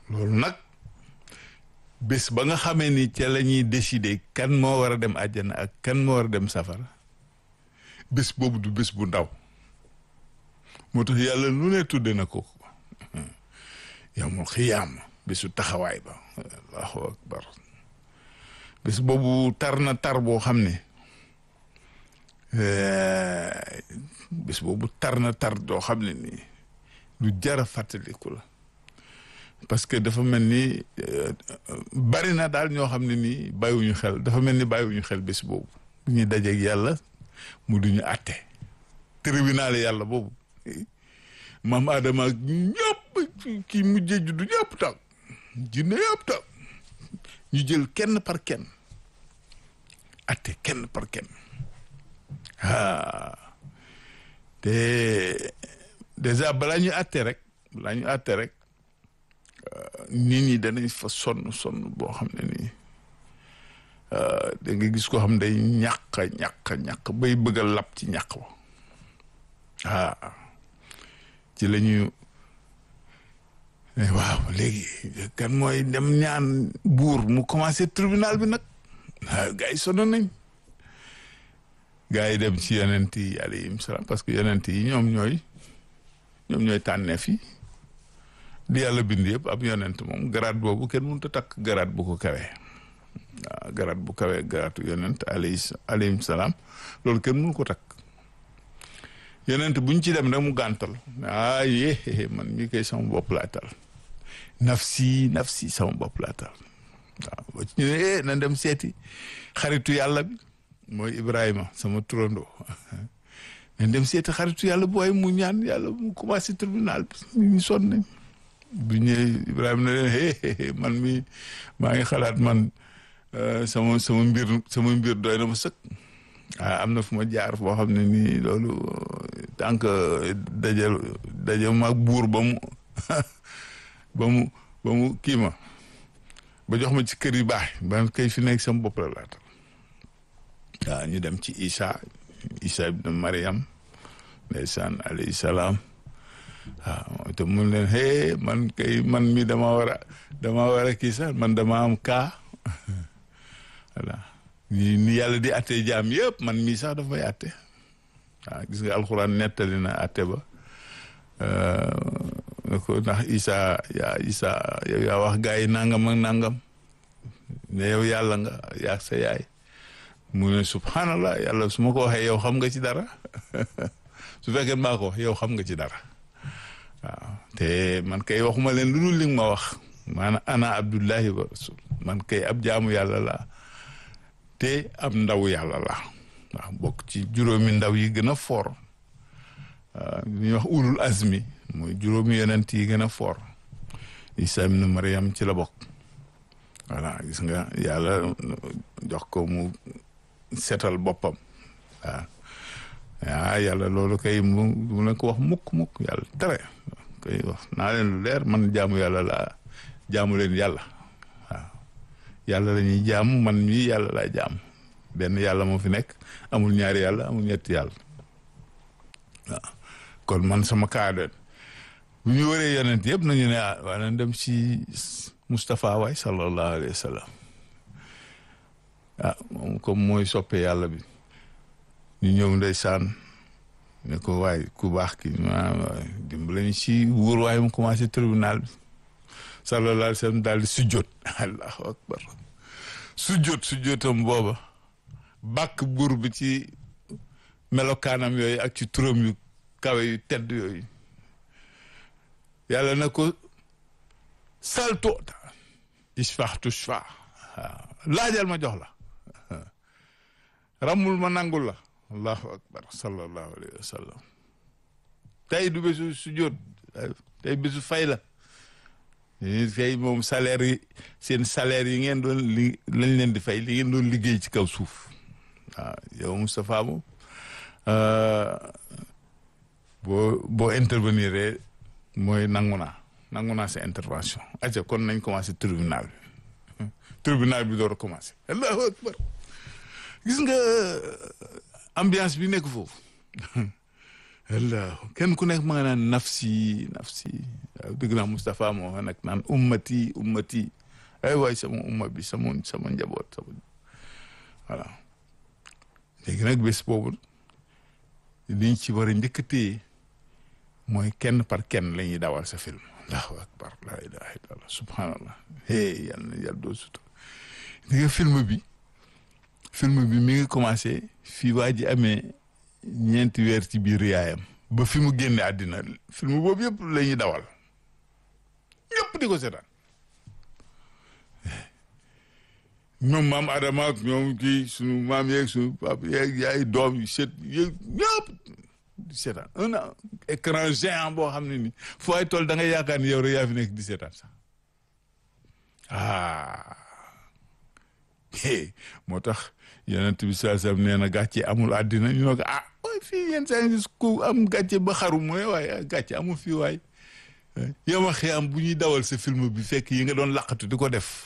loolu nag bés ba nga xamee ni ca la ñuy décider kan moo war a dem àjjana ak kan moo war a dem safara bés boobu du bés bu ndaw moo tax yàlla lu ne tudde na ko yawmul xiyaam bésu taxawaay ba allahu akbar bés boobu tar na tar boo xam ne bés boobu tar na tar doo xam ne nii lu jara fàttaliku la parce que dafa mel ni bari na daal ñoo xam ne nii bàyyiwuñu xel dafa mel ni bàyyiwuñu xel bés boobu bu ñuy dajeeg yàlla mu duñu àtte tribunal yàlla boobu maam Adama ak ñëpp kii mujjee juddu ñëpp taw jinne yëpp taw ñu jël kenn par kenn àtte kenn par kenn ah te déjà balaa ñu àtte rek balaa ñu àtte rek nit ñi danañ fa sonn sonn boo xam ne nii da nga gis ko xam day ñàq ñàq ñàq bay bëgg a lab ci ñàq ba ah ci la ñu waaw léegi kan mooy dem ñaan buur mu commencé tribunal bi nag waaw gars yi sonn nañ gars yi dem ci yonent yi alayhim salaam parce que yonent yi ñoom ñooy ñoom ñooy tànneef yi di yàlla bind yëpp ab yonent moom garaat boobu kenn mënut a takk garaat bu ko kawee waaw garaat bu kawee garaatu yonent alayhi alayhim salaam loolu kenn mënu ko takk yonent buñ ci dem rek mu gàntal ah yee man mii koy sama bopp laa tal nafsi nafsi sama bopp laa tal waaw ba ci ñu ne na dem seeti xaritu yàlla bi mooy Ibrahima sama turandoo na dem seeti xaritu yàlla bu waaye mu ñaan yàlla mu commencé tribunal bi ñu sonn nañ bu ñëwee Ibrahima ne leen hee man mi maa ngi xalaat man sama sama mbir sama mbir doy na ma sëkk ah am na fu ma jaar boo xam ne nii loolu tant que dajal dajal ma buur ba mu ba mu ba mu kii ma ba jox ma ci kër yu baax ba kay fi nekk sama bopp la laata waaw ñu dem ci Isa Isa ibn Mariam ndeysaan alayhi salaam waaw te mun leen hee man kay man mi dama war a dama war a kii sax man dama am kaa voilà ni ni yàlla di atte jaam yëpp man mii sax daf may atte waaw gis nga alxuraan nettali na atte ba ne ko ndax Isa yaa Isa yow yaa wax gaa yi nangam ak nangam ne yow yàlla nga yaa sa yaay mu ne subhanallah yàlla su ma ko waxee yow xam nga ci dara su fekkee maa ko wax yow xam nga ci dara waaw te man kay waxuma leen lu dul li nga ma wax maanaam ana abdullahi wa rasul man kay ab jaamu yàlla laa te ab ndaw yàlla la waaw bokk ci juróomi ndaw yi gën a foor li ñuy wax ulul azmi mooy juróomi yonent yi gën a foor Isa ibn Maryam ci la bokk voilà gis nga yàlla jox ko mu setal boppam waaw ah yàlla loolu kay mu mu leen ko wax mukk mukk yàlla tere kay wax naa leen lu leer man jaamu yàlla laa jaamu leen yàlla waaw yàlla la ñuy jaamu man mii yàlla laa jaam benn yàlla moo fi nekk amul ñaari yàlla amul ñetti yàlla waaw kon man sama kaadoon bu ñu waree yonent yëpp nañu ne ah waa nañ dem si Moustapha waay sallallahu alayhi wa sallam ah moom comme mooy soppe yàlla bi ñu ñëw ndeysaan ne ko waay ku baax ki maanaam dimbale ñu si wóor waaye mu commencé tribunal bi sallallahu alayhi wa sallam daal di sujjoot allahu akbar sujjoot sujjootam booba bàkk buur bi ci melokaanam yooyu ak ci turam yu kawe yu tedd yooyu yàlla na ko saltoota isfax tushfa waaw laajal ma jox la ramul ma nangul la allahu akbar sallallahu alayhi wa sallam tey du bésu sujjoot tey bésu fay la fay moom salaire yi seen salaire yi ngeen doon li lañ leen di fay li ngeen doon liggéey ci kaw suuf waaw yow Moustapha moom boo boo intervenir mooy nangu naa nangu naa sa intervention aca kon nañ commencé tribunal bi tribunal bi door a commencé allahu akbar gis nga ambiance bi nekk foofu allah kenn ku nekk ma nga naan nafsi nafsi waaw dëgg naa Moustapha moo nag naan ummati ummati ay waay sama umma bi sama sama njaboot sama voilà léegi nag bés boobu liñ ci war a njëkk a téye mooy kenn par kenn la ñuy dawal sa film allahu akbar la ilaha illallah subhanallah hey yàlla na yàlla doo sutur di nga film bi film bi mi ngi commencé fii waa ji amee ñeenti weer ci biir yaayam ba fi mu génne àddina film boobu yëpp la ñuy dawal ñëpp di ko seetaan ñoom maam Adama ak ñoom kii sunu maam yeeg sunu papa yeeg yaay doom yi seet yeeg ñëpp di seetaan un écran géant boo xam ne ni foo ay tool da ngay yaakaar ni yow rek yaa fi nekk di seetaan sax ah moo tax yonent bi saa sam nee na gàcce amul àddina ñu ne ko ah waaye fii yenn saa yi ku am gàcce ba xaru mooy waaye gàcce amul fii waay yow ma xiyam bu ñuy dawal sa film bi fekk yi nga doon laqatu di ko def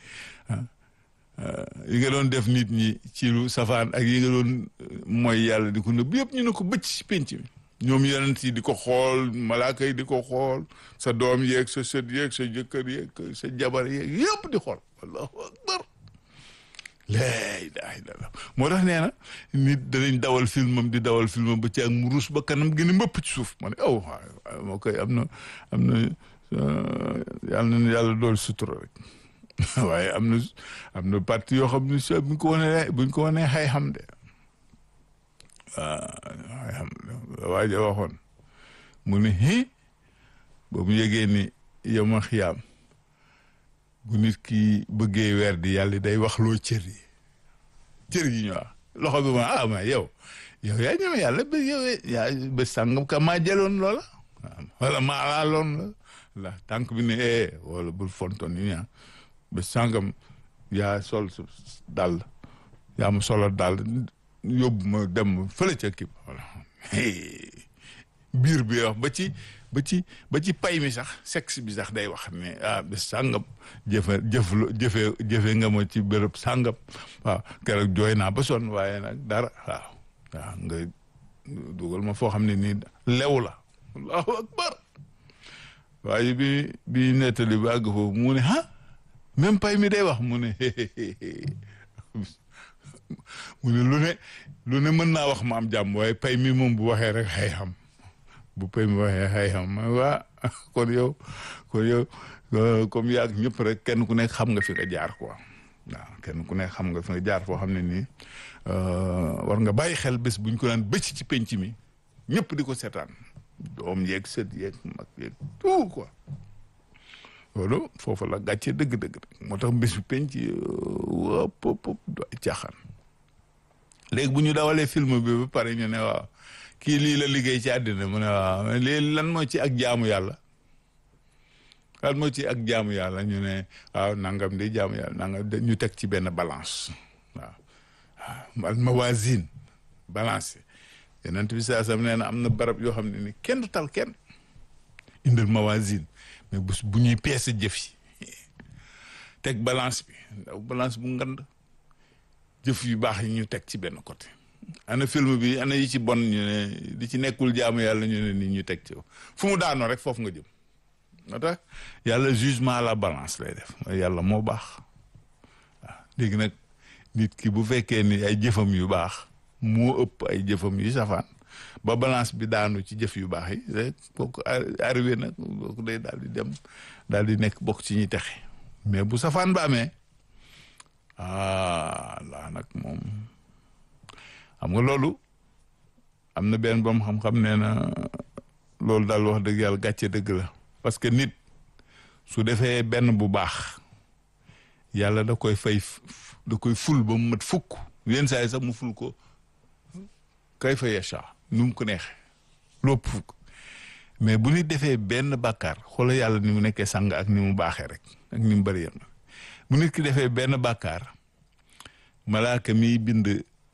yi nga doon def nit ñi ci lu safaan ak yi nga doon mooy yàlla di ko nëbb yëpp ñu ne ko bëcc ci penc mi ñoom yonent yi di ko xool malaaka yi di ko xool sa doom yeeg sa sët yeeg sa jëkkër yeeg sa jabar yeeg yëpp di xool allahu akbar laa ilaaha illallaah moo tax nee na nit danañ dawal filmam di dawal filmam ba ci ak mu ruus ba kanam gën a mbëpp ci suuf ma ne aw waaw moo koy am na am na yàlla na yàlla dool sutura rek waaye am na am na parti yoo xam ne so buñ ko wanee buñ ko wanee xay xam de waaw xay xam waa ja waxoon mu ne hi ba mu yëgee ni yow ma xiyaam bu nit ki bëggee weer di yàlla day wax loo cër yi cër yi ñu wax loxo bi ma ah ma yow yow yaa ñëw yàlla ba yow yaa ba sàngam ka maa jëloon loola wala maa laaloon la la tànk bi ne eh wala bul fonton yi ñaa ba sàngam yaa sol su dàll yaa ma solo dàll yóbbu ma dem fële ca kii voilà biir bi wax ba ci ba ci ba ci pay mi sax sexe bi sax day wax ne ah bés sàngam jëfe jëf jëfe jëfe nga ma ci béréb sàngam waaw keroog jooy naa ba sonn waaye nag dara waaw waaw nga dugal ma foo xam ne nii lew la allahu akbar waaye bi bi nettali bi àgg foofu mu ne ah même pay mi day wax mu ne mu ne lu ne lu ne mën naa wax ma am jàmm waaye pay mi moom bu waxee rek xay xam bu pay mi waxee xay xam ma waa kon yow kon yow comme yaag ñëpp rek kenn ku nekk xam nga fi nga jaar quoi waaw kenn ku nekk xam nga fi nga jaar foo xam ne nii war nga bàyyi xel bés buñ ko naan bëcc ci penc mi ñëpp di ko seetaan doom yeeg sët yeeg mag yeeg tout quoi loolu foofu la gàcce dëgg-dëgg moo tax bés bu penc wop pop do caaxaan léegi bu ñu dawalee film bi ba pare ñu ne waaw kii lii la liggéey ci àddina mu ne waaw lii lan moo ci ak jaamu yàlla lan moo ci ak jaamu yàlla ñu ne waaw nangam di jaamu yàlla nangam ñu teg ci benn balance waaw waaw al mawazin balance yeneen bi saa sam nee na am na barab yoo xam ne ni kenn du tal kenn indil mawazin mais bu bu ñuy peese jëf yi teg balance bi ndaw balance bu ngand jëf yu baax yi ñu teg ci benn côté ana film bi ana yi ci bon ñu ne di ci nekkul jaamu yàlla ñu ne ni ñu teg ci fu mu daanoo rek foofu nga jëm moo tax yàlla jugement à la balance lay def yàlla moo baax waaw léegi nag nit ki bu fekkee ni ay jëfam yu baax moo ëpp ay jëfam yu safaan ba balance bi daanu ci jëf yu baax yi rek kooku arrivé nag kooku day daal di dem daal di nekk bokk ci ñuy texe mais bu safaan ba amee ah laa nag moom xam nga loolu am na benn boom xam-xam nee na loolu daal wax dëgg yàlla gàcce dëgg la parce que nit su defee benn bu baax yàlla da koy fay da koy ful ba mu mat fukk yenn saa yi sax mu ful ko kay fa yasha nu mu ko neexee lopp fukk mais bu nit defee benn bàkkaar xoola yàlla ni mu nekkee sang ak ni mu baaxee rek ak ni mu bëri yam bu nit ki defee benn bàkkaar malaaka miy bind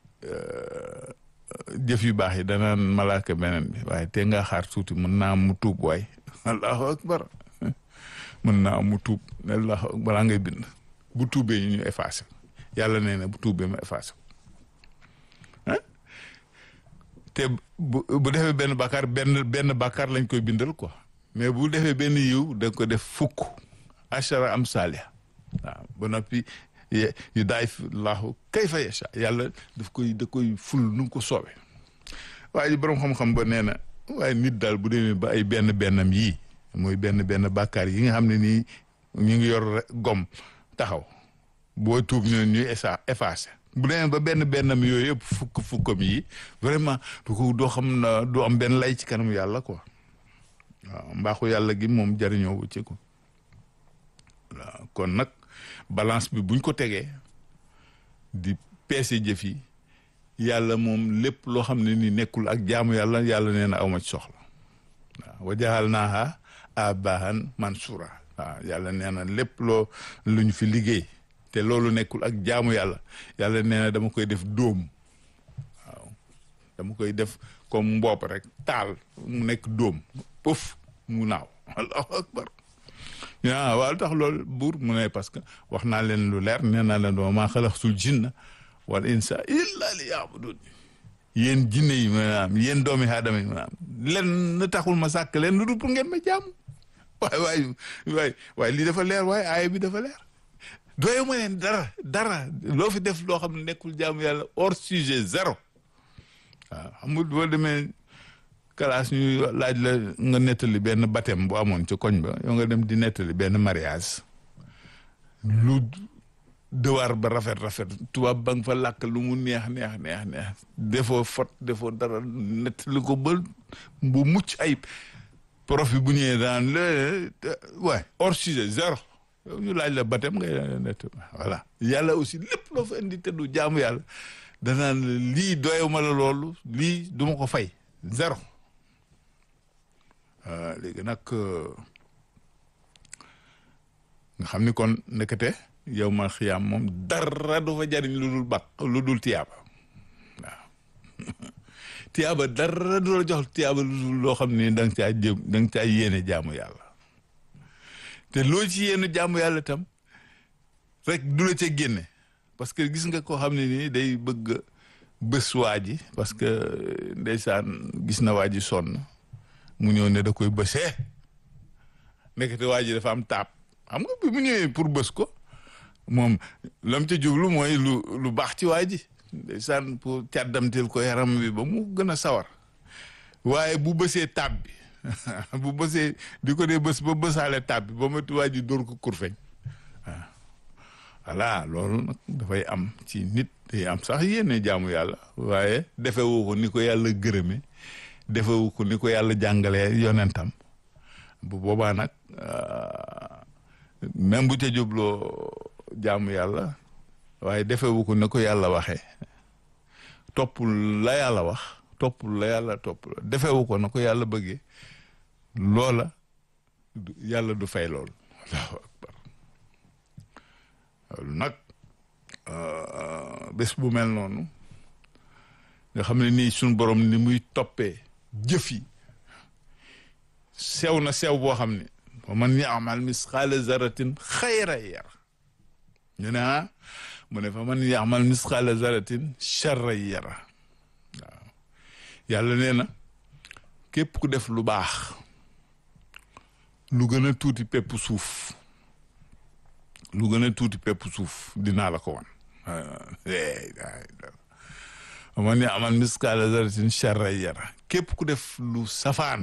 jëf yu baax yi danaan malaaka beneen bi waaye te nga xaar tuuti mën naa am mu tuub waay allahu akbar mën naa am mu tuub allahu akbar balaa ngay bind bu tuubee ñu ñu effacé yàlla nee na bu tuubee ma effacé te bu bu defee benn bàkkaar benn benn bàkkaar lañ koy bindal quoi mais bu defee benn yiw da ko def fukk achara am salia waaw ba noppi yu daay laahu kayfa yasha yàlla daf koy da koy ful nu mu ko soobee waaye borom xam-xam ba nee na waaye nit daal bu demee ba ay benn bennam yii mooy benn benn bàkkaar yi nga xam ne nii ñu ngi yor gom taxaw boo tuub ñu ñuy esa effacé bu demee ba benn bennam yooyu yëpp fukk fukkam yi vraiment du ko doo xam na du am benn lay ci kanam yàlla quoi waaw mbaaxu yàlla gi moom jariñoo wu ci ko waaw kon nag balance bi buñ ko tegee di peese jëf yi yàlla moom lépp loo xam ne ni nekkul ak jaamu yàlla yàlla nee na awma ci soxla waaw wa jaxal naaha abahan mansura waaw yàlla nee na lépp loo lu ñu fi liggéey te loolu nekkul ak jaamu yàlla yàlla nee na dama koy def dóom waaw dama koy def comme mbopp rek taal mu nekk dóom pëf mu naaw allahu akbar yaa waaw tax loolu buur mu ne parce que wax naa leen lu leer nee naa leen doo maa xalaxtul jinna wal insa illa li yaabudun yéen jinne yi maanaam yéen doomi aadama yi maanaam len na taxul ma sàkk leen lu dul pour ngeen ma jaamu waay waay waay waaye lii dafa leer waaye aaya bi dafa leer doye ma leen dara dara loo fi def loo xam ne nekkul jaamu yàlla hors sujet zéro waaw xam nga boo demee classe ñu laaj la nga nettali benn baptême bu amoon ci koñ ba yow nga dem di nettali benn mariage lu dewaar ba rafet rafet tubaab ba nga fa làkk lu mu neex neex neex neex defoo fot defoo dara nettali ko ba bu mucc ayib prof bi bu ñëwee daan la waay hors sujet zéro ñu laaj la baptême ngay nett voilà yàlla aussi lépp loo fa indi te du jaamu yàlla danaan lii doyuma la loolu lii duma ko fay zéro léegi nag nga xam ni kon nekkate yow ma xiyaam moom dara du fa jariñ lu dul bak lu dul tiyaaba waaw tiyaaba dara du la jox tiyaaba lu dul loo xam ne da nga caa jëm da nga caa yéene jaamu yàlla te loo ci yéene jaamu yàlla tam rek du la ca génne parce que gis nga koo xam ne nii day bëgg bés waa ji parce que ndeysaan gis na waa ji sonn mu ñëw ne da koy bësee nekkate waa ji dafa am taab xam nga bi mu ñëwee pour bës ko moom lam ca jublu mooy lu lu baax ci waa ji ndeysaan pour càddamteel ko yaram wi ba mu gën a sawar waaye bu bësee taab bi bu bësee di ko dee bës ba bësaale taab bi ba mati waa ji dóor ko kurfeñ waaw voilà loolu nag dafay am ci nit day am sax yéene jaamu yàlla waaye defewu ko ni ko yàlla gërëme defewu ko ni ko yàlla jàngalee yonentam bu boobaa nag même bu ca jubloo jaamu yàlla waaye defewu ko ni ko yàlla waxee toppul la yàlla wax toppul la yàlla topp la defewu ko na ko yàlla bëggee loola yàlla du fay loolu allahu akbar loolu nag bés bu mel noonu nga xam ne nii suñ borom ni muy toppee jëf yi sew na sew boo xam ne wa man yaamal misqaala zaratin xayra yara ñu ne ah mu ne fa man yaamal misqaala zaratin charra yara waaw yàlla nee na képp ku def lu baax lu gën a tuuti pepp suuf lu gën a tuuti pepp suuf dinaa la ko wan man yaamal misqaala zaratin charra yara képp ku def lu safaan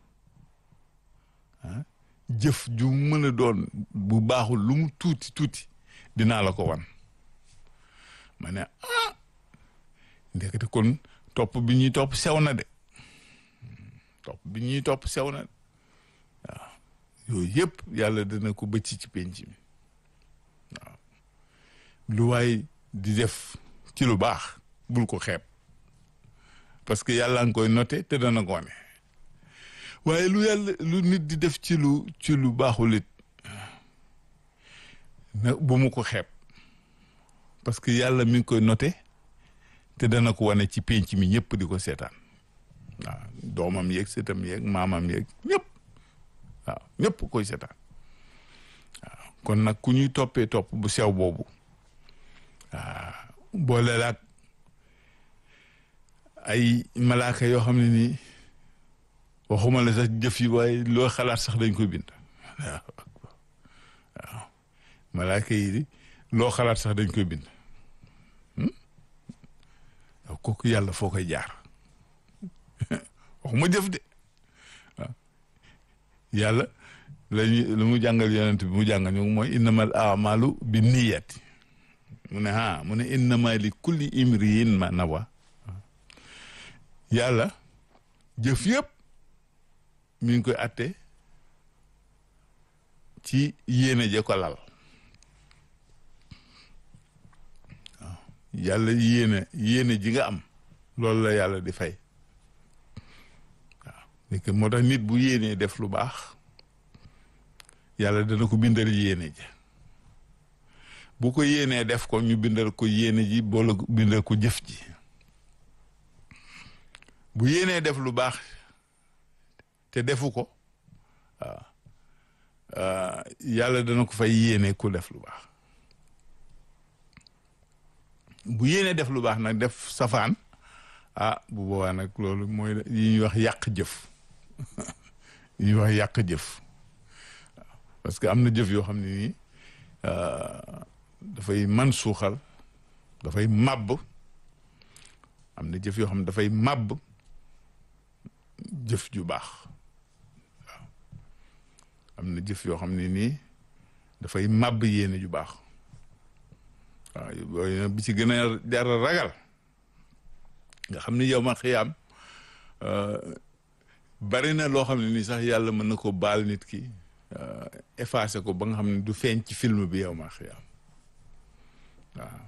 jëf ju mën a doon bu baaxul lu mu tuuti tuuti dinaa la ko wan ma ne ah ndekete kon topp bi ñuy topp sew na de topp bi ñuy topp sew na de waaw yooyu yëpp yàlla dina ko bëcc ci penc mi waaw lu waay di def ci lu baax bul ko xeeb parce que yàlla nga koy noté te dana ko wane waaye lu yàlla lu nit di def ci lu ci lu baaxul it na bu mu ko xeeb parce que yàlla mi ngi koy noté te dana ko wane ci penc mi ñëpp di ko seetaan waaw doomam yeeg seetam yeeg maamam yeeg ñëpp waaw ñëpp koy seetaan waaw kon nag ku ñuy toppee topp bu sew boobu waaw boole laag ay malaaka yoo xam ne nii waxuma la sax jëf yi waaye loo xalaat sax dañ koy bind waaw waaw malaaka yi di loo xalaat sax dañ koy bind waaw kooku yàlla foo koy jaar waxuma jëf de waaw yàlla lañu lu mu jàngal yonent bi mu jàngal ñu mooy innamal amalu bi niyati mu ne ah mu ne innama li kulli imriin ma nawa yàlla jëf yëpp mi ngi koy atte ci yéene je ko lal waaw yàlla yéene yéene ji nga am loolu la yàlla di fay waaw léegi moo tax nit bu yéenee def lu baax yàlla dana ko bindal yéene ji bu ko yéenee def ko ñu bindal ko yéene ji boole bindal ko jëf ji bu yéenee def lu baax te defu ko waaw yàlla dana ko fay yéene ku def lu baax bu yéenee def lu baax nag def safaan ah bu boobaa nag loolu mooy yi ñuy wax yàq jëf yi ñuy wax yàq jëf waaw parce que am na jëf yoo xam ne nii dafay man suuxal dafay màbb am na jëf yoo xam ne dafay màbb jëf ju baax waaw am na jëf yoo xam ne nii dafay màbb yéene ju baax waaw yooyu bi ci gën a jar a ragal nga xam ni yow ma xiyaam bari na loo xam ne nii sax yàlla mën na ko baal nit ki effacé ko ba nga xam ne du feeñ ci film bi yow ma xiyaam waaw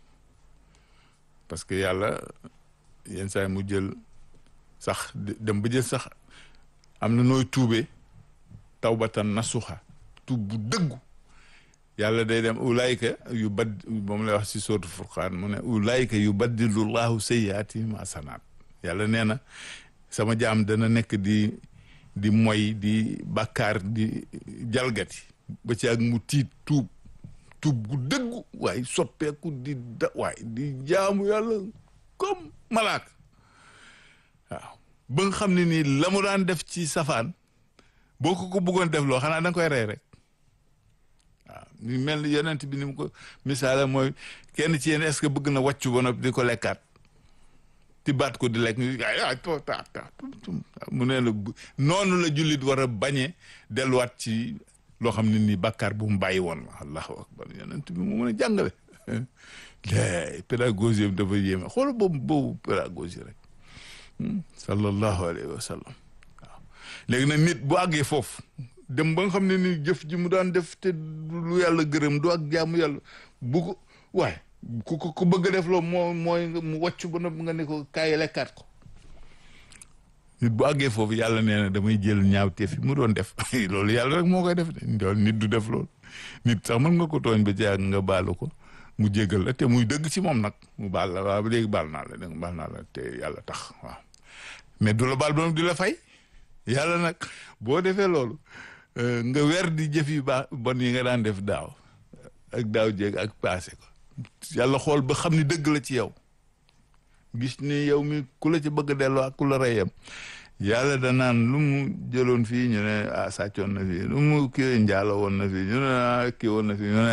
parce que yàlla yenn saa yi mu jël sax dem ba jël sax am na nooy tuube tawbatan nasuxa tuub bu dëggu yàlla day dem ulaayka yu bad moom lay wax si sootu furqaan mu ne ulaayka yu baddilu llahu sayyaatihim hasanaat yàlla nee na sama jaam dana nekk di di moy di bàkkaar di jalgati ba ci ak mu tiit tuub tuub gu dëggu waaye soppeeku di da waaye di jaamu yàlla comme malaaka waaw ba nga xam ne nii la mu daan def ci safaan boo ko ko bëggoon def loo xanaa da nga koy rey rek waaw ñu mel ni yonent bi ni mu ko misaale mooy kenn ci yéen est-ce que bëgg na wàccu ba noppi di ko lekkaat ti baat ko di lekk ay to ta ta mu ne la noonu la jullit war a bañee delluwaat ci loo xam ne nii bàkkaar bu mu bàyyi woon la allahu akbar yonent bi mu mën a jàngale lay pédagogie dafa yéeme xool boobu boobu pédagogie rek sallallahu alayhi wa sallam waaw léegi nag nit bu àggee foofu dem ba nga xam ne ni jëf ji mu daan def te lu yàlla gërëm du ak jaamu yàlla bu ko waaye ku ko ku bëgg a def loolu moo mooy mu wàcc ba nga ne ko kaay lekkaat ko nit bu àggee foofu yàlla nee na damay jël ñaawteef yi mu doon def loolu yàlla rek moo koy def de nit du def loolu nit sax mën nga ko tooñ ba jaag nga baalu ko mu jégal la te muy dëgg ci moom nag mu baal la waaw ba léegi baal naa la dégg baal naa la te yàlla tax waaw mais du la baal ba di la fay yàlla nag boo defee loolu nga weer di jëf yu baax bon yi nga daan def daaw ak daaw jéeg ak paase ko yàlla xool ba xam ni dëgg la ci yow gis ni yow mi ku la ci bëgg a delloo ak ku la reyam yàlla danaan lu mu jëloon fii ñu ne ah sàccoon na fii lu mu kii njaalo woon na fii ñu ne ah kii woon na fii ñu ne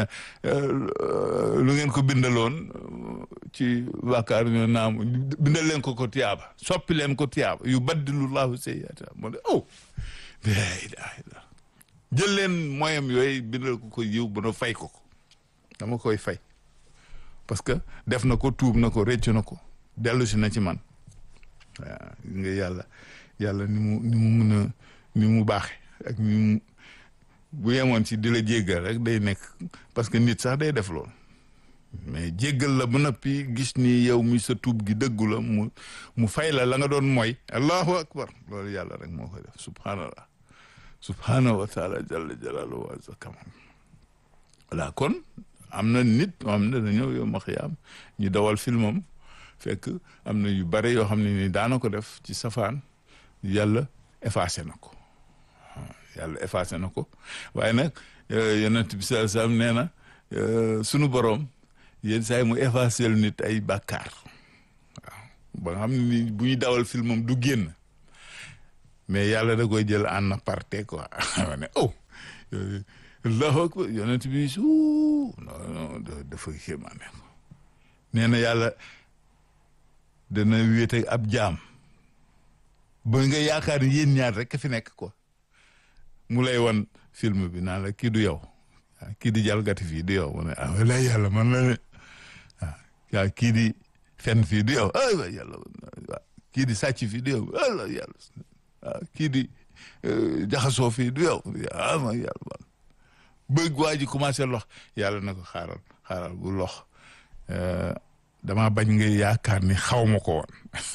lu ngeen ko bindaloon ci bàkkaar ñu naam bindal leen ko ko tiyaaba soppi leen ko tiyaaba yu baddilu laahu sayyi'aat moo de oh la ilaha illa jël leen moyam yooyu bindal ko ko yiw ba na fay ko ko dama koy fay parce que def na ko tuub na ko réccu na ko dellu si na ci man waaw nga yàlla yàlla ni mu ni mu mun a ni mu baaxe ak ni mu bu yemoon ci di la jéggal rek day nekk parce que nit sax day def loolu mais jéggal la ba noppi gis ni yow mi sa tuub gi dëggu la mu mu fay la la nga doon mooy allahu akbar loolu yàlla rek moo koy def subhanallah subhanahu wa taala jalla jalaaluhu wa azza kamal voilà kon am na nit moo xam ne dañoo yow ma xiyaam ñu dawal filmam fekk am na yu bare yoo xam ne ni daana ko def ci safaan yàlla effacé na ko yàlla effacé na ko waaye nag yonent bi sallallahu alayhi wasallam nee na sunu boroom yenn saa yi mu effacé nit ay bàkkaar waaw ba nga xam ni bu ñu dawal filmam du génn mais yàlla da koy jël en aparté quoi ne oh allahu akbar yonent bi su non non dafa kéemaane ko nee na yàlla dana wéete ab jaam ba nga yaakaar ni yéen ñaar rek fi nekk quoi mu lay wan film bi naan la kii du yow kii di jalgati fii du yow mu ne ah wala yàlla man la ne ah kii di fen fii du yow ay wa yàlla kii di sàcc fii du yow wala yàlla ah kii di jaxasoo fii du yow ah ma yàlla bëgg waa ji commencé lox yàlla na ko xaaral xaaral bu lox dama bañ nga yaakaar ni xaw ma ko woon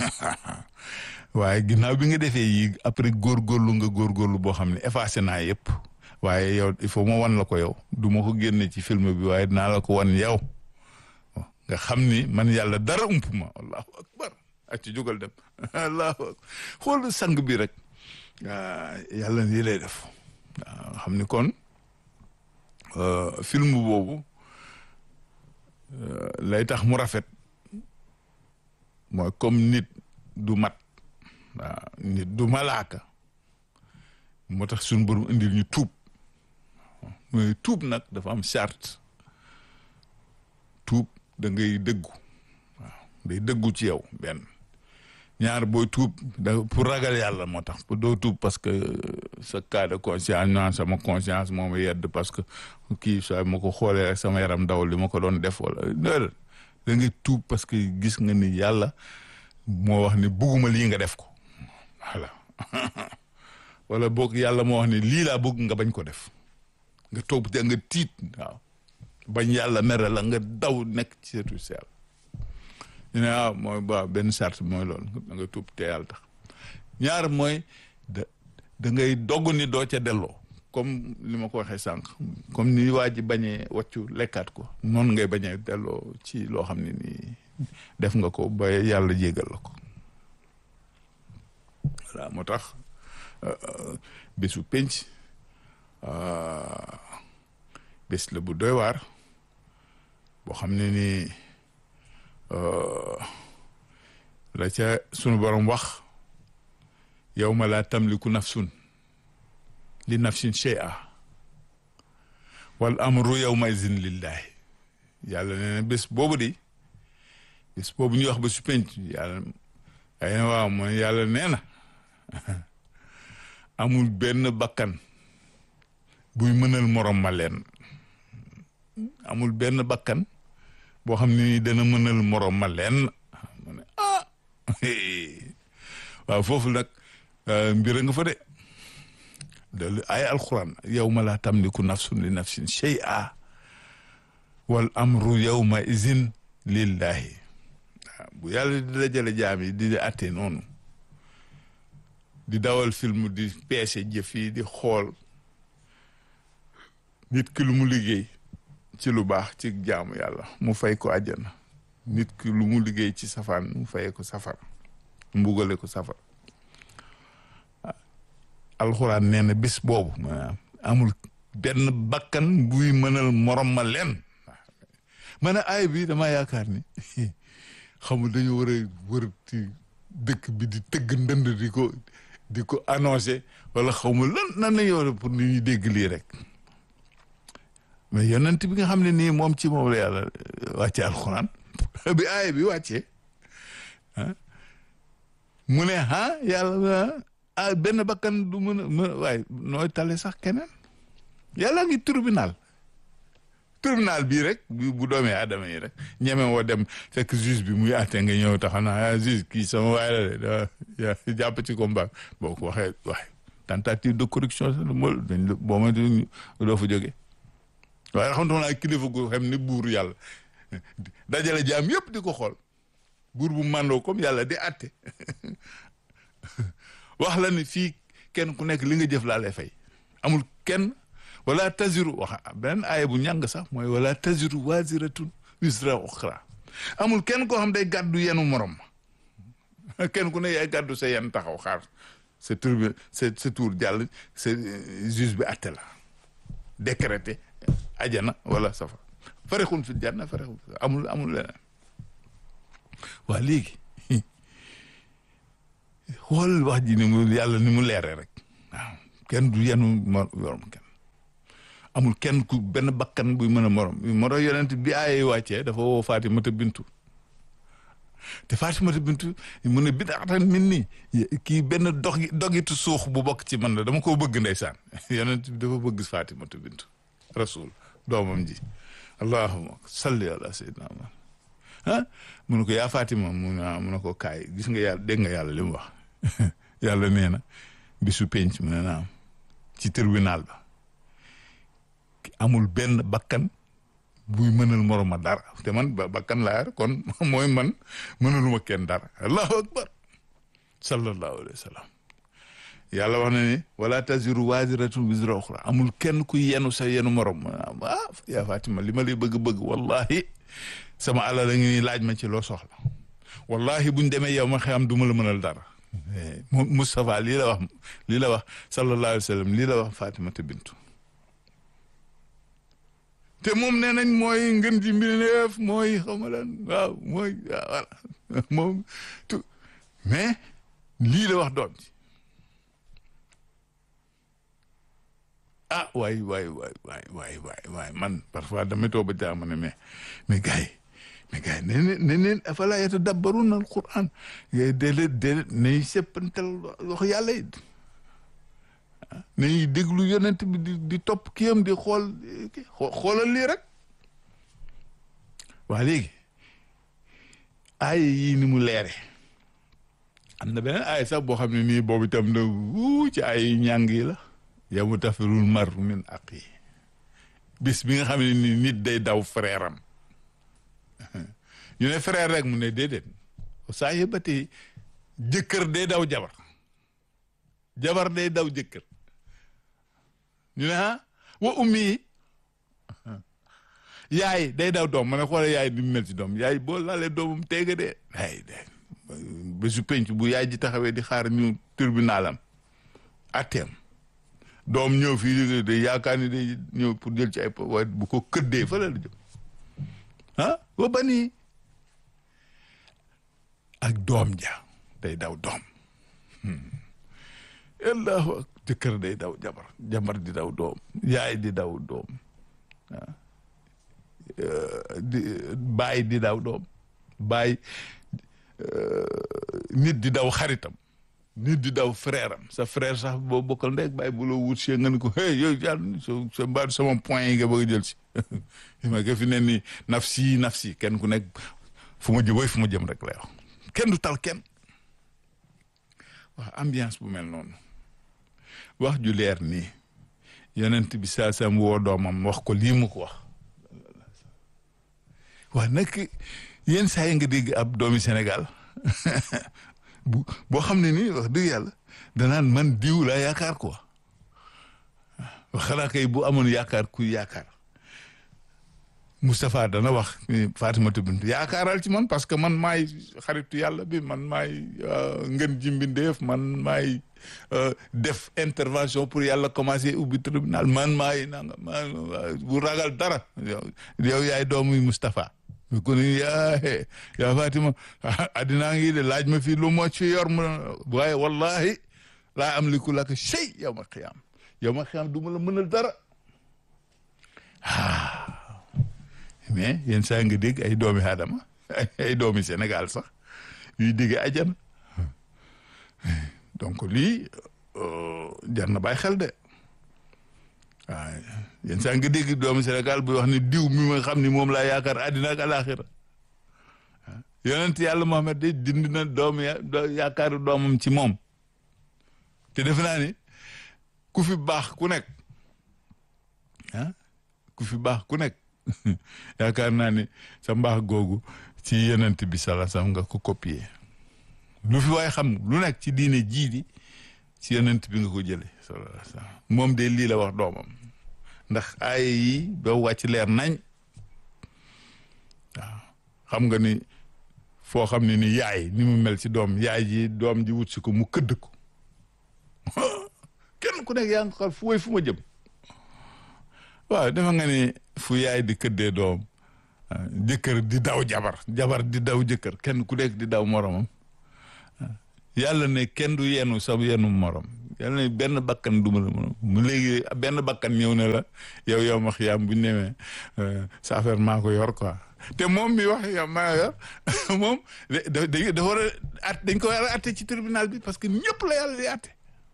waaye ginnaaw bi nga defee yi après góorgóorlu nga góorgóorlu boo xam ne effacé naa yëpp waaye yow il faut ma wan la ko yow du ma ko génne ci film bi waaye dinaa la ko wan yow nga xam ni man yàlla dara ump ma allahu akbar ak ci jógal dem allahu akbar xool sang bi rek yàlla lii lay def waaw xam ni kon film boobu lay tax mu rafet mooy comme nit du mat waaw nit du malaaka moo tax suñu borom indil ñu tuub mooy tuub nag dafa am charte tuub da ngay dëggu waaw day dëggu ci yow benn ñaar booy tuub da pour ragal yàlla moo tax pour doo tuub parce que sa cas de conscience naan sama conscience moo ma yedd parce que kii saa ma ko xoolee rek sama yaram daw li ma ko doon def wala déedéet da ngay tuub parce que gis nga ni yàlla moo wax ni bugguma lii nga def ko voilà wala boog yàlla moo wax ni lii laa bëgg nga bañ ko def nga toog te nga tiit waaw bañ yàlla mere la nga daw nekk ci seetu si yàlla ñu ne ah mooy ba benn charte mooy loolu da nga tuub te yàlla tax ñaar mooy da da ngay dogg ni doo ca delloo comme li ma ko waxee sànq comme ni waa ji bañee wàccu lekkaat ko noonu ngay bañee delloo ci loo xam ne nii def nga ko ba yàlla jégal la ko voilà moo tax bésu penc bés la bu doy waar boo xam ne nii la ca sunu borom wax yawma laa tamliku nafsun li nafsin shay'a wal amru yawma izin lillahi yàlla nee na bés boobu de bés boobu ñuy wax ba su penc yàlla ay na waaw mooy yàlla nee na amul benn bakkan buy mënal morom ma leen amul benn bakkan boo xam ne ni dana mënal morom ma leen mu ne ah waaw foofu nag mbir nga fa de loolu ay alquran yawma laa tamliku nafsun li nafsin shay'a wal amru yawma izin lillahi waaw bu yàlla di dajale jaam yi di atte noonu di dawal film di peese jëf yi di xool nit ki lu mu liggéey ci lu baax ci jaamu yàlla mu fay ko àjjana nit ki lu mu liggéey ci safaan mu fayee ko safara mbugale ko safara alxuraan nee na bés boobu maanaam amul benn bakkan buy mënal morom ma leen ma ne aay bi dama yaakaar ni xamul dañu war a wër ci dëkk bi di tëgg ndënd di ko di ko annoncé wala xaw ma lan nan la ñu pour nit ñi dégg lii rek mais yonent bi nga xam ne nii moom ci moom la yàlla wàcce alxuraan bi aay bi wàccee ah mu ne ah yàlla ah benn bakkan du mën a mën waaye nooy tale sax keneen yàlla ngi tribunal tribunal bii rek bu doomee aadama yi rek ñeme woo dem fekk juge bi muy àtte nga ñëw taxaw naa ah juge kii sama waay la de jàpp ci combat boo ko waxee waay tentative de corruption sax mool dañ la boo ma doo fa jógee waaye xam naa kilifa gu xam ni buur yàlla dajale jaam yëpp di ko xool buur bu màndoo comme yàlla di àtte wax la ni fii kenn ku nekk li nga jëf laa lay fay amul kenn wala taziru wax beneen aaya bu ñàng sax mooy wala taziru waziratun wisra uxra amul kenn koo xam day gàddu yenu morom kenn ku ne yaay gàddu sa yen taxaw xaar sa tur bi sa sa tour jàll sa juge bi àtte la décrété ajana wala safara farexun fi janna farexun amul amul leneen waa léegi xool wax ji ni mu yàlla ni mu leere rek waaw kenn du yenu morom kenn amul kenn ku benn bakkan buy mën a morom moro yonent bi ay wàccee dafa woo Fatimata bintu te Fatimata bintu mu ne bidaatan min nii kii benn dog dogitu suux bu bokk ci man la dama koo bëgg ndeysaan yonent bi dafa bëgg Fatimata bintu rasul doomam ji allahumma salli ala sayyidina Muhammad ah mu ne ko yaa Fatima mu ne mu ne ko kaay gis nga yàlla dégg nga yàlla li mu wax yàlla nee na bisu penc mu ne naam ci tribunal ba amul benn bakkan buy mënal moroma dara te man ba bakkan laa yar kon mooy man mënaluma kenn dara allahu akbar sallallahu alayhi wa sallam yàlla wax na ni wala taziru waziratun wizra uxra amul kenn kuy yenu sa yenu morom ah yaa Fatima li ma lay bëgg-bëgg wallahi sama alal la ngi laaj ma ci loo soxla wallahi buñ demee yow ma xam du ma la mënal dara Moustapha lii la wax lii la wax sallallahu alayhi wa sallam lii la wax Fatimata bintu te moom nee nañ mooy ngën ji mbindeef mooy xaw ma lan waaw mooy voilà moom tout mais lii la wax doom ji ah waay waay waay waay waay waay waay man parfois damay toog ba jaam ne mais mais gars yi mais gars yi ne ne ne neen afalaa yatadabbaruuna al-Qur'aan yooyu déedéet déedéet nañu seppantal wax yàlla it nañuy déglu yonent bi di di topp kiyam di xool xoolal lii rek waa léegi aaya yii ni mu leere am na beneen aaya sax boo xam ne nii boobu itam na wuu ci ay ñàng yi la yawma tafirul mar min aqi bis bi nga xam ne ni nit day daw frère am ñu ne frère rek mu ne déedéet saa yëbati jëkkër day daw jabar jabar day daw jëkkër ñu ne ah wa ummi yi yaay day daw doom ma ne xoole yaay di mel ci doom yaay boo laalee doomam teega dee ay de bésu penc bu yaay ji taxawee di xaar ñu tribunalam atteem doom ñëw fii de yaakaar ni day ñëw pour jël ci ay waaye bu ko këddee fa la jëm ah wa bani ak doom ja day daw doom allahu ak jëkkër day daw jabar jabar di daw doom yaay di daw doom ah di baay di daw doom baay nit di daw xaritam nit di daw frère am sa frère sax boo bokkal ndek baay bu la wut see nga ni ko hey yow yàlla sa mbaadu sama point yi nga bëgg a jël si ma nga fi ne ni nafsi nafsi kenn ku nekk fu ma jëm fu ma jëm rek lay wax kenn du tal kenn wax ambiance bu mel noonu wax ju leer nii yonent bi saa sam woo doomam wax ko lii mu ko wax waa nag yenn saa yi nga dégg ab doomi Sénégal bu boo xam ne nii wax dëgg yàlla danaan man diw laa yaakaar quoi wax xanaa kay bu amoon yaakaar kuy yaakaar Moustapha dana wax Fatimata bint yaakaaral ci man parce que man maay xaritu yàlla bi man maay ngën ji mbindeef man maay def intervention pour yàlla commencer ubbi tribunal man maay nanga man bu ragal dara yow yaay doomu Moustapha mi ko ni yaa yaa Fatima addinaa ngi de laaj ma fii lu moo ci yor mu waaye wallahi laa am liku laka shay yow ma xiyaam yow ma xiyaam du ma la mënal dara mais yenn saa nga dégg ay doomi aadama ay doomi Sénégal sax yuy dégg ajana donc lii jar na bàyyi xel de waaw yenn saa nga dégg doomi Sénégal buy wax ni diw mi nga xam ni moom laa yaakaar àddina ak alaxira yonent yàlla Muhammad de dindi na doomu yaakaaru doomam ci moom te defe naa ni ku fi baax ku nekk ah ku fi baax ku nekk yaakaar naa ni sa mbaax googu ci yonent bi sala sam nga ko copier lu fi waaye xam lu nekk ci diine jii di ci yonent bi nga ko jële sallallahu alayhi wasallam moom de lii la wax doomam ndax ay yi ba wàcc leer nañ waaw xam nga ni foo xam ne ni yaay ni mu mel ci doom yaay ji doom ji wut si ko mu këdd ko kenn ku nekk yaa ngi xool fu woy fu ma jëm waaw dafa nga ni fu yaay di këddee doom jëkkër di daw jabar jabar di daw jëkkër kenn ku nekk di daw moromam yàlla ne kenn du yenu sa yenu morom yàlla ne benn bakkan du ma la mën mu léegi benn bakkan ñëw ne la yow yow ma xiyaam bu ñu nemee sa affaire maa ko yor quoi te moom mi wax yow maa yor moom da dafa war a at dañ ko war a atte ci tribunal bi parce que ñëpp la yàlla di atte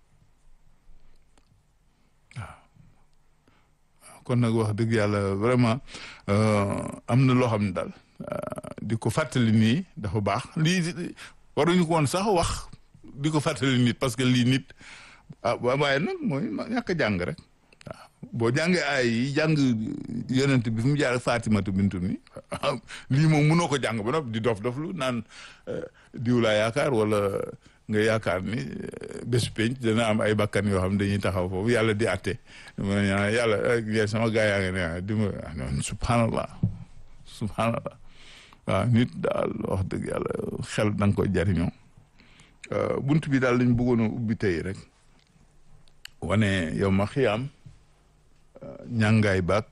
waaw kon nag wax dëgg yàlla vraiment am na loo xam ne daal di ko fàttali nii dafa baax lii waruñu ko woon sax wax di ko fàttali nit parce que lii nit ah waaye nag mooy ñàkk a jàng rek waaw boo jàngee ay yi jàng yonent bi fi mu jaar Fatimatu bintu ni lii moom mënoo ko jàng ba noppi di dof doflu naan diw laa yaakaar wala nga yaakaar ni bés penc dana am ay bakkan yoo xam dañuy taxaw foofu yàlla di atte ma yàlla sama gaa yaa ngi ne di ma subhanallah subhanallah waaw nit daal wax dëgg yàlla xel da nga koy jariñoo bunt bi daal lañ bëggoon a ubbi tey rek wane yow ma xiyaam ñàngaay baag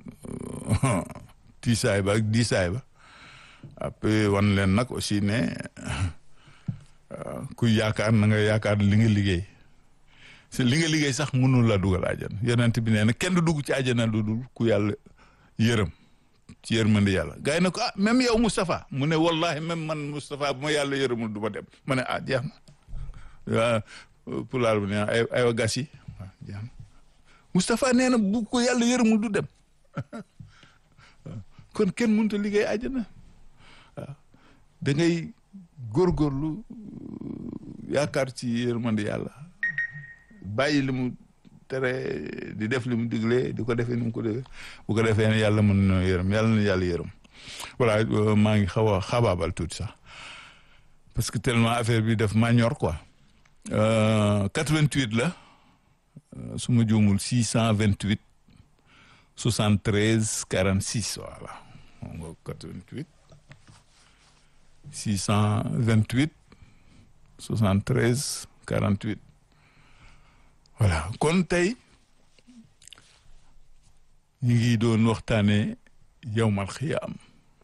tiisaay baag diisaay ba après wan leen nag aussi ne kuy yaakaar na nga yaakaar li nga liggéey si li nga liggéey sax mënul la dugal àjjana yonent bi nee na kenn du dugg ci àjjana lu dul ku yàlla yërëm ci yërmande yàlla gars yi ne ko ah même yow Moustapha mu ne wallahi même man Moustapha bu ma yàlla yërëmul du ma dem ma ne ah jeex na waaw pulaar bi ne ay aywa gas yi waaw jeex na Moustapha nee na bu ko yàlla yërëmul du dem kon kenn mënut a liggéey àjjana waaw da ngay góorgóorlu yaakaar ci yërmande yàlla bàyyi li mu tere di def li mu digle di ko defee ni mu ko defee bu ko defee ne yàlla mën na yërëm yàlla na yàlla yërëm voilà maa ngi xaw a xabaabal tuuti sax parce que tellement affaire bi def maa ñor quoi 88 la su ma juumul 628 73 46 voilà moom nga 88 628 73 48 voilà kon tey ñu ngi doon waxtaane yawmal xiyaam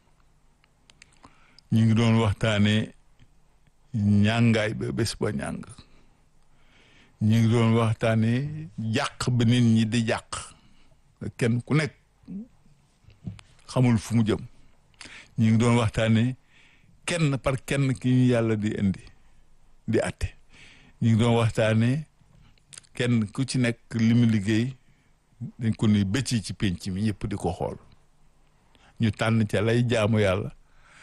ñu ngi doon waxtaane ñàngaay ba bés ba ñàng ñu ngi doon waxtaane jàq ba nit ñi di jàq kenn ku nekk xamul fu mu jëm ñu ngi doon waxtaane kenn par kenn ki ñu yàlla di indi di atte ñu ngi doon waxtaane kenn ku ci nekk li mu liggéey dañ ko ni bëcc ci penc mi ñëpp di ko xool ñu tànn ca lay jaamu yàlla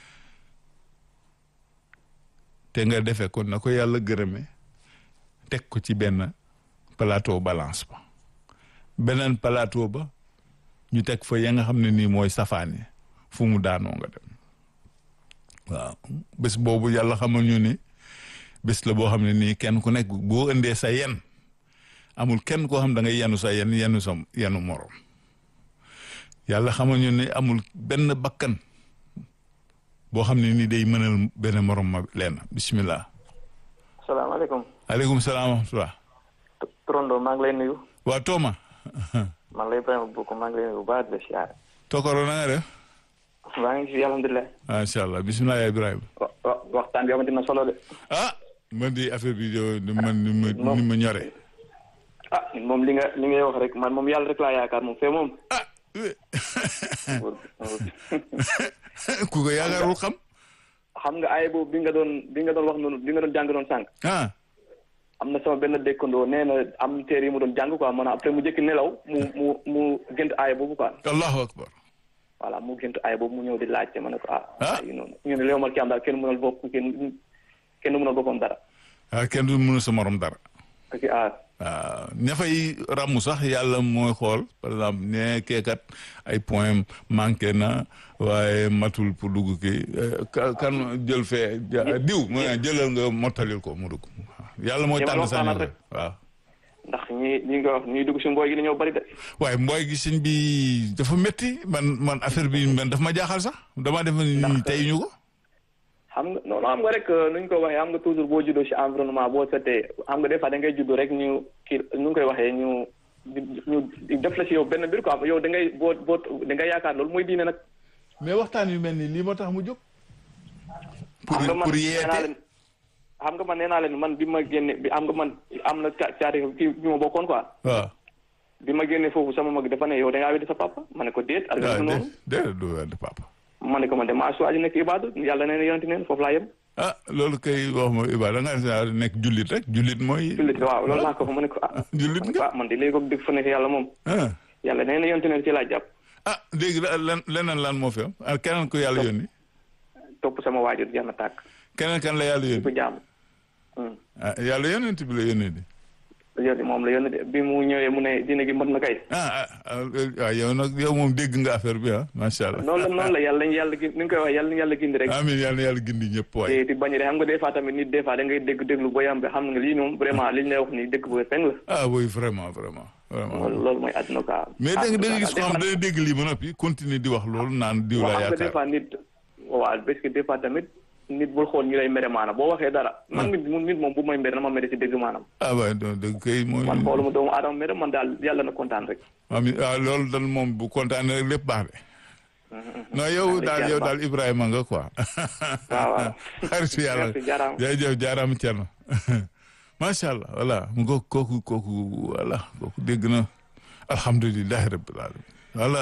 te nga defee ko na ko yàlla gërëme teg ko ci benn plateau balance ba beneen plateau ba ñu teg fa ya nga xam ne nii mooy safaani fu mu daanoo nga dem waaw bés boobu yàlla xamal ñu ni bés la boo xam ne nii kenn ku nekk boo indee sa yen amul kenn koo xam da ngay yenu sa yen yenu sa yenu morom yàlla xamal ñu ne amul benn bakkan boo xam ne ni day mënal benn morom ma leen bismillah salaamaaleykum aleykum salaam wa rahmatullah Trondo maa ngi lay nuyu waa Tooma maa ngi lay Ibrahima Bokk maa ngi lay nuyu bu baax de siyaare Tokoro na nga def maa ngi fi alhamdulilah macha allah bismillah ya Ibrahima wa waxtaan bi amati na solo de ah man di affaire bi de man ni ma ni ma ñore ah moom li nga li ngay wax rek man moom yàlla rek laa yaakaar moom fee moom ah ku ko yaakaarul xam xam nga ay boobu bi nga doon bi nga doon wax noonu bi nga doon jàng doon sànq ah am na sama benn dëkkandoo nee na am téere yi mu doon jàng quoi maanaam après mu jëkk nelaw mu mu mu gént aaya boobu quoi allahu akbar voilà mu gént aaya boobu mu ñëw di laajte ma ne ko ah ah yi noonu ñu ne léew mal ki am daal kenn mënal bopp kenn kenn mënal boppam dara ah kenn du mënu sa morom dara parce que ah waaw ña fay ràmm sax yàlla mooy xool par exemple ne keekat ay point manqué na waaye matul pour dugg kii kan jël fee diw mu ne jëlal nga mottalil ko mu dugg yàlla mooy tànn sa ñor rek waaw ndax ñi ñi nga wax ñuy dugg si mbooy gi dañoo bari de waaye mbooy gi sëñ bi dafa métti man man affaire bi man daf ma jaaxal sax dama def ni tey ñu ko xam nga non xam nga rek nuñ ko waxee xam nga toujours boo juddoo si environnement boo setee xam nga des fois da ngay juddoo rek ñu kii nu ngi koy waxee ñu ñu def la si yow benn mbir quoi yow da ngay boo boo da ngay yaakaar loolu mooy diine nag. mais waxtaan yu mel ni lii moo tax mu jóg. pour xam nga man pour nee naa yeete leen xam nga man nee naa leen man bi ma génne bi am nga man am na ca caari kii bi ma bokkoon quoi waaw bi ma génne foofu sama mag dafa ne yow da ngaa weddi sa papa ma ne ko déet ak waaw noonu dé déedéet du wedd papa ma ne ko man de maa choisi nekk ibaadu yàlla nee na yonenti neen foofu laa yem ah loolu kay wax ma Iba da nga nekk jullit rek jullit mooy jullit waaw loolu laa ko fa ma ne ko ah jullit ma ne ko nga ah man de léegi ko dëgg fa nekk yàlla moom ah yàlla nee na yonenti neen ci laa jàpp ah léegi la lan leneen lan moo fi am ah keneen ko yàlla yónni topp sama waajur jeex na tàkk keneen kan la yàlla di ko yónni jaamu ah yàlla yónent bi la yónni di yónni moom la yónni de bi mu ñëwee mu ne dina gi mën na kay ah ah ah waaw yow nag yow moom dégg nga affaire bi ah macha allah noonu la noonu la yàlla yàlla gi ni nga koy wax yàlla yàlla gindi rek amiin yàlla na yàlla gindi ñëpp waay te di bañ de xam nga des fois tamit nit des fois da ngay dégg déglu ba yam bi xam nga lii moom vraiment li ñu lay wax nii dëkk bu feng la ah oui vraiment vraiment vraiment loolu loolu mooy àdduna quoi mais da nga da nga gis ko des xam fois- dana dégg lii ba noppi continuer di wax loolu naan diw waaw la xam nga des yaakaar fois nit waaw parce que des fois tamit nit bul xool ñu lay mere maanaam boo waxee dara man nit mu nit moom bu may mere na ma mere si dëgg maanaam ah waay donc dëgg kay mooy man xooluma doomu aadama mere man daal yàlla na kontaan rek amiin ah loolu dal moom bu kontaanee rek lépp baax de non yow daal yow daal Ibrahima nga quoi waaw waaw xaritu yàlla merci jaaraama jërëjëf jaaraama Thierno macha allah voilà mu ngo kooku kooku voilà kooku dégg na alhamdulilahi rabbil alamin voilà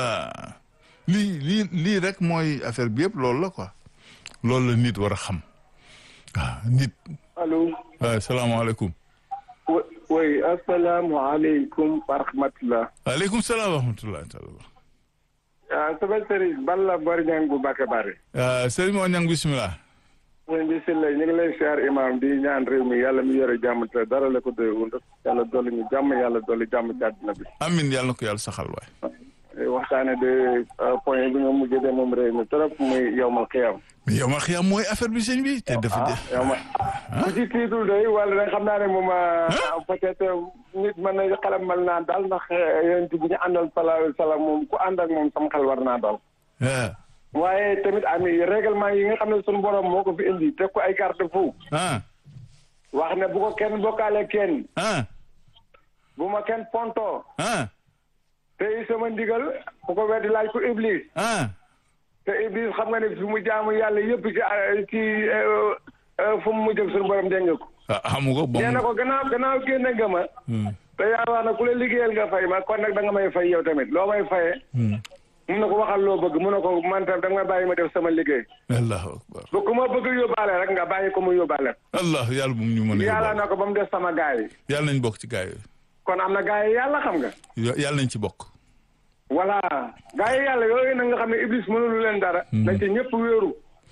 lii lii lii rek mooy affaire bi yëpp loolu la quoi loolu la nit war a xam waaw nit allo waaw salaamaaleykum oui asalaamaaleykum wa rahmatulah. waaleykum salaam wa rahmatullahi taala ah sama sëriñ Balla Bari Ñang bu Mbàkke Bari. sëriñ moo ñang bismillah sëriñ bi si la ñu ngi lay siyaar imam di ñaan réew mi yàlla mi yore jàmm te dara la ko doy wund yàlla dolli ñu jàmm yàlla dolli jàmm ci àddina bi. amin yàlla na ko yàlla saxal waay waxtaane de point bi nga mujjee de moom réew mi trop muy yowmal xiyam. mais yow ma xiyam mooy affaire bi sëñ bi te dafa ah de yow ma ku ci tiitul doy wala nag xam naa ne moom peut-être nit mën na xelam mel naa daal ndax yonent bi ñu àndal sallallahu alayhi wa sallam moom ku ànd ak moom sama xel war naa daal. ah waaye tamit ami règlement yi nga xam ne suñu borom moo ko fi indi teg ko ay garde-fou ah wax ne bu ko kenn bokkaale kenn ah bu ma kenn ponto ah te sama ndigal bu ko weddi laaj ko iblis ah te iblis xam nga ne fi mu jaamu yàlla yëpp ci ci fu mu mujj ak suñu borom dégg nga ko ah xamu ko bon nee na ko gannaaw gannaaw génne nga ma te yàlla wax na ku la liggéeyal nga fay ma kon nag da nga may fay yow tamit loo may fayee mun na ko waxal loo bëgg mun na ko man tam da nga may bàyyi ma def sama liggéey allahu akbar bu ku ma bëgg yóbbaale rek nga bàyyi ko mu yóbbaale allah yàlla bu mu ñu mën a yàlla yóbbaale na ko ba mu def sama gaay yi yàlla nañ bokk ci gaay kon am na gaay yi yàlla xam nga yooyu yàlla nañ ci bokk voilà gaay yi yàlla yooyu nag nga xam ne iblis mënulu leen dara na ci ñëpp wéeru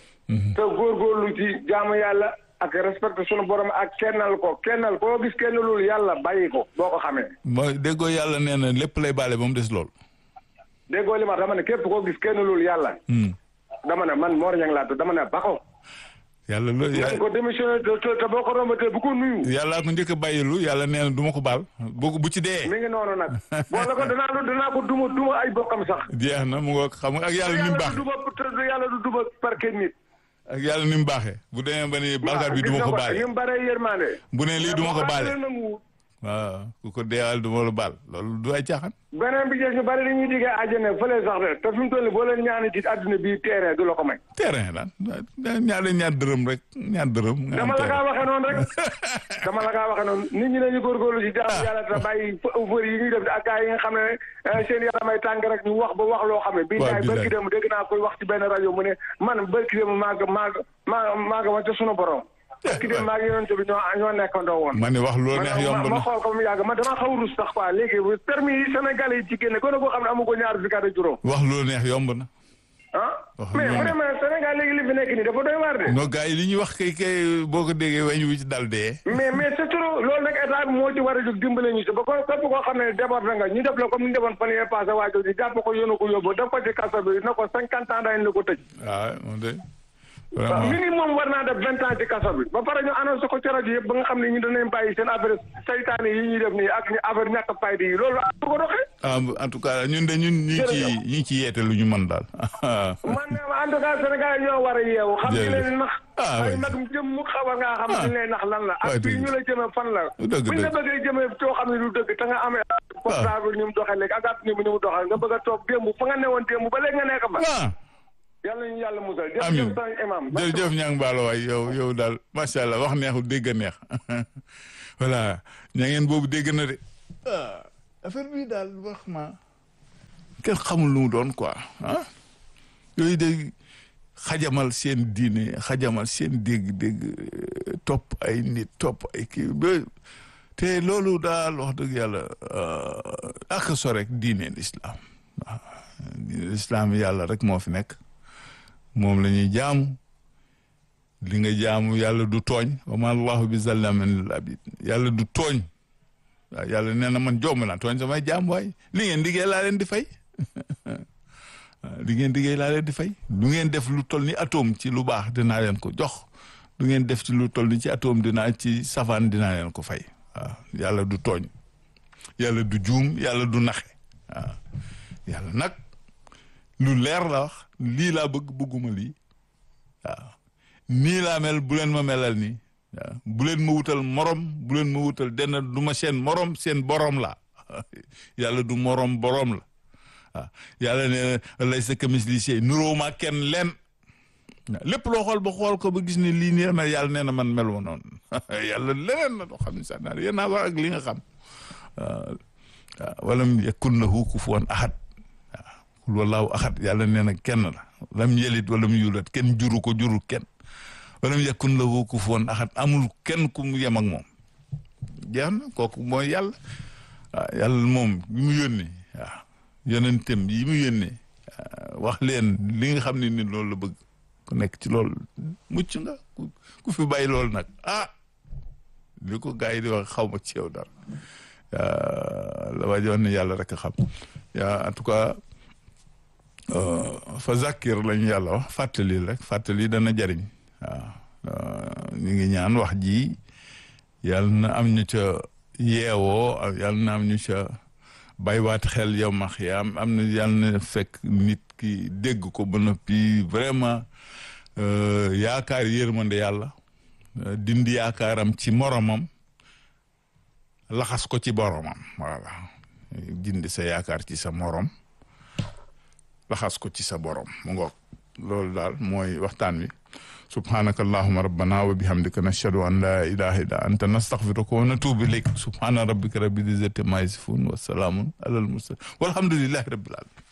te góorgóorlu ci jaamu yàlla ak respecté sunu borom ak kennal ko kennal koo gis kennalul yàlla bàyyi ko boo ko xamee mooy déggoo yàlla nee na lépp lay baale ba mu des lool déggoo li ma wax dama ne képp koo gis kennalul yàlla dama ne man Mor Niang laa tudd dama ne ba ko yàlla loolu nañ ko démissionné te te te boo ko rombatee bu ko nuyu yàllaa ko njëkk a bàyyilu yàlla nee na du ma ko baal bu bu ci dee mi ngi noonu nag boo la ko danaa lu danaa ko duma duma ay bokkam sax jeex na mu ngoog xam nga ak yàlla ni mu yàlla baax du duma te yàlla du duma parquet nit ak yàlla ni mu baaxee bu demee ba ni bàkkaar bi du ma ko baale ni mu baree yërmande bu ne lii du ma ko baale Boo nangu waaw ku ko deewal du ma la baal loolu du ay caaxaan beneen bi jeex ñu bari dañuy diggee àjjana fële sax de te fi mu toll nii boo leen ñaani ci àdduna bi terrain du la ko may terrain daan ñaar ñaar dërëm rek ñaar dërëm nga am dama la kaa terrain waxee noonu rek dama la kaa waxee noonu nit ñi nañu góorgóorlu ci jaamu yàlla te bàyyi fër yi ñuy def ak gars yi nga xam ne seen yaramay tàng rek ñu wax ba wax loo xam ne bii daay billaay. bërki dem dégg naa koy wax ci benn rajo mu ne man bërki dem maag maag maa maaga ma ca sunu borom bërki dem maag yonent bi ñoo ñoo nekkandoo woon ma ne wax loo neex yomb ma na xool ko mu yàgg man dama xaw a rus sax quoi léegi permis yi Sénégalais yi ci génne gone koo xam ne amu ko ñaar fukki at ak juróom wax loo neex yomb na ah Wax mais loolu. vraiment Sénégal léegi li fi nekk nii dafa doy waar de non gars yi li ñuy wax kay kay boo ko déggee weñ wu ci dal dee mais mais c'est trop loolu nag état bi moo ci war a jóg dimbale ñu si ba ko képp koo xam ne déborde nga ñu def la comme ni defoon fan yee passé waajo di jàpp ko yónnu ko yóbbu def ko ci kaso bi na ko cinquante ans dañ la ko tëj waaw moom de waaw vraiment minimum war naa def vingt ans ci kaso bi ba pare ñu annoncé ko ci rajo yëpp ba nga xam ne ñu danañ bàyyi seen affaire saytaane yi ñuy def nii ak ñu affaire ñàkk fayda yi loolu am ko doxee ah en tout cas ñun de ñun ñi ci Jërëjëf. ñi ci yeete lu ñu mën daal man ne ma en tout cas Sénégal ñoo war a yeewu xam ñu Jërëjëf. leen nax Ah, ay oui. nag jëm mu xaw a ngaa xam Ah. ñu lay nax lan la Ouais, ak fii dëgg. ñu la jëme fan la Dëgg, buñ la dëgg. bëggee jëme coo xam ne du dëgg te nga amee portable ni mu doxee léegi ak app ni mu ni mu doxee nga bëgg a toog démb fa nga newoon démb ba léegi nga nekk fa ah yàlla ñu yàlla musal. amiin jërëjëf sang imam. jërëjëf ñang baalo waay yow yow daal macha allah wax neexul dégg a neex voilà ña ngeen boobu dégg na de ah affaire bi daal wax ma kenn xamul lu mu doon quoi ah yooyu de xajamal seen diine xajamal seen dégg-dégg euh, topp ay nit topp ay kii ba te loolu daal wax dëgg yàlla euh, ak so rek diine l'islam waaw diine l'islam yàlla rek moo fi nekk moom la ñuy jaamu li nga jaamu yàlla du tooñ wa ma allahu bi zallamin lil abid yàlla du tooñ waaw yàlla nee na man jomb naa tooñ samay jaam waay li ngeen liggéey laa leen di fay waaw li ngeen liggéey laa leen di fay du ngeen def lu toll ni atome ci lu baax dinaa leen ko jox du ngeen def ci lu toll ni ci atome dinaa ci safaan dinaa leen ko fay waaw yàlla du tooñ yàlla du juum yàlla du naxe waaw yàlla nag lu leer la wax lii laa bëgg bëgguma lii waaw nii laa mel bu leen ma melal nii waaw bu leen ma wutal morom bu leen ma wutal denn du ma seen morom seen borom la yàlla du morom borom la waaw yàlla nee na laysa kamislihi shay nuróo ma kenn leen waaw lépp loo xool ba xool ko ba gis ne lii nii mel yàlla nee na man mel woon noonu yàlla leneen la doo xam ne sax naa yéen naa wax ak li nga xam waaw waaw walam yakun lahu kufuwan ahad waaw kul wallaahu ahad yàlla nee na kenn la lam yelit walam yulat kenn juru ko juru kenn walam yakun lahu kufuwan ahad amul kenn ku mu yem ak moom jeex na kooku mooy yàlla waaw yàlla moom yi mu yónni waaw yonentam yi mu yónni wax leen li nga xam ne ni loolu la bëgg ku nekk ci loolu mucc nga ku fi bàyyi loolu nag ah li ko gars yi di wax xaw ma ci yow dara la waa ji wax ne yàlla rek a xam yaa en tout cas fa zakir lañu yàlla wax fàttali rek fàttali dana jariñ waaw ñu ngi ñaan wax ji yàlla na am ñu ca yeewoo yàlla na am ñu ca bàyyiwaat xel yow ma xiyaam am na yàlla na fekk nit ki dégg ko ba noppi vraiment yaakaar yërmande yàlla dindi yaakaaram ci moromam laxas ko ci boromam voilà dindi sa yaakaar ci sa morom laxas ko ci sa borom mu ngoog loolu daal mooy waxtaan wi subhanaka allahuma rabbana wa bihamdika nashhadu an la ilaha illa anta nastaghfiruka wa natubu ilayk subhana rabbika rabbil izzati ma yasifun wa salamun alal mursalin walhamdulillahi rabbil alamin